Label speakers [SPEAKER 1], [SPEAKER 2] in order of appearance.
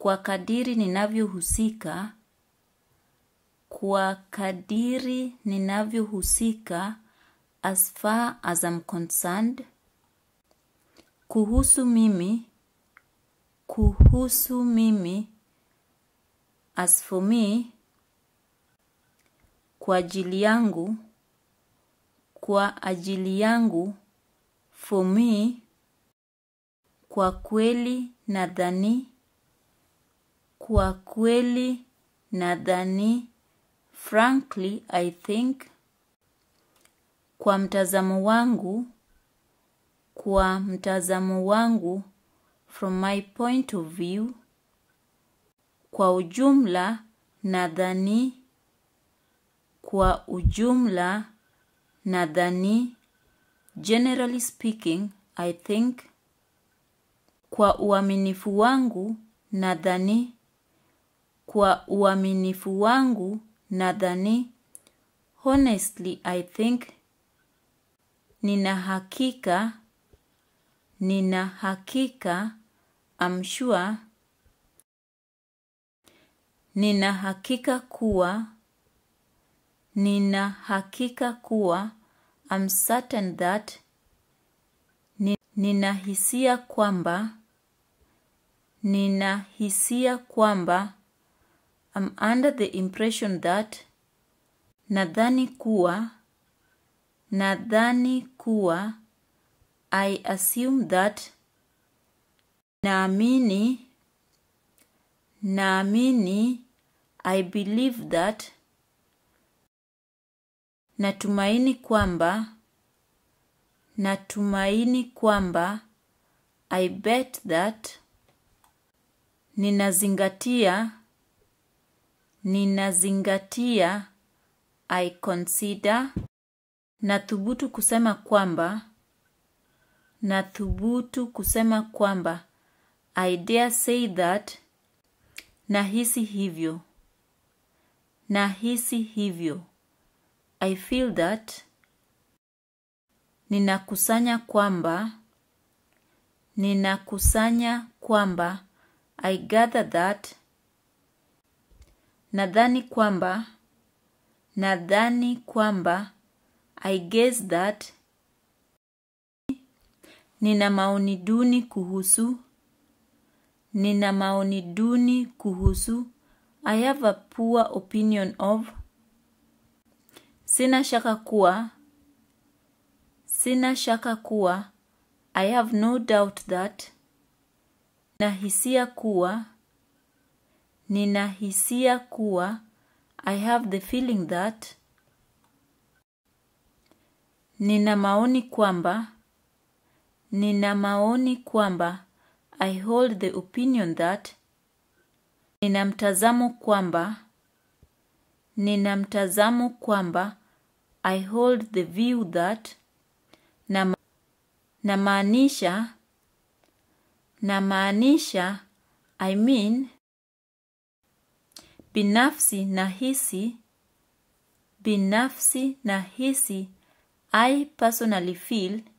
[SPEAKER 1] kwa kadiri ninavyohusika kwa kadiri ninavyohusika as far as I'm concerned kuhusu mimi kuhusu mimi as for me kwa ajili yangu kwa ajili yangu for me kwa kweli nadhani kwa kweli nadhani frankly i think kwa mtazamo wangu kwa mtazamo wangu from my point of view kwa ujumla nadhani kwa ujumla nadhani generally speaking i think kwa uaminifu wangu nadhani kwa uaminifu wangu nadhani honestly i think nina hakika nina hakika I'm sure nina hakika kuwa nina hakika kuwa I'm certain that ni- nina hisia kwamba nina hisia kwamba I'm under the impression that nadhani kuwa nadhani kuwa I assume that naamini naamini I believe that natumaini kwamba natumaini kwamba I bet that ninazingatia ninazingatia I consider nathubutu kusema kwamba nathubutu kusema kwamba I dare say that nahisi hivyo nahisi hivyo I feel that ninakusanya kwamba ninakusanya kwamba I gather that nadhani kwamba nadhani kwamba I guess that nina maoni duni kuhusu nina maoni duni kuhusu I have a poor opinion of sina shaka kuwa sina shaka kuwa I have no doubt that na hisia kuwa nina hisia kuwa I have the feeling that nina maoni kwamba nina maoni kwamba I hold the opinion that nina mtazamo kwamba nina mtazamo kwamba I hold the view that na ma- namaanisha namaanisha I mean binafsi nahisi binafsi nahisi I personally feel